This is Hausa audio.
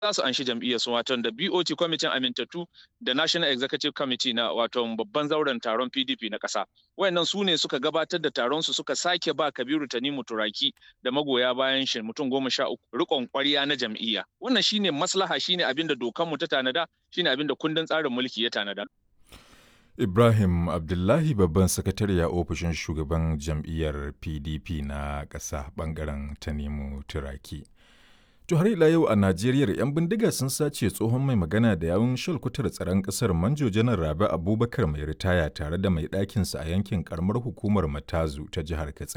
za su anshi jam'iyyar su wato da BOT kwamitin amintattu da National Executive Committee na wato babban zauren taron PDP na ƙasa. Wayannan su ne suka gabatar da taron su suka sake ba Kabiru Tanimu Turaki da magoya bayan shi mutum goma sha uku rikon ƙwarya na jam'iyya. Wannan shine maslaha shine abin da dokanmu ta tanada shine abin da kundin tsarin mulki ya tanada. Ibrahim Abdullahi babban sakatare a ofishin shugaban jam'iyyar PDP na ƙasa ɓangaren Tanimu Turaki. To har ila yau a Najeriya 'yan bindiga sun sace tsohon mai magana da yawun shalkutar tsaron ƙasar Manjo Janar Rabi Abubakar mai ritaya tare da mai ɗakinsa a yankin ƙaramar hukumar Matazu ta jihar Katsina.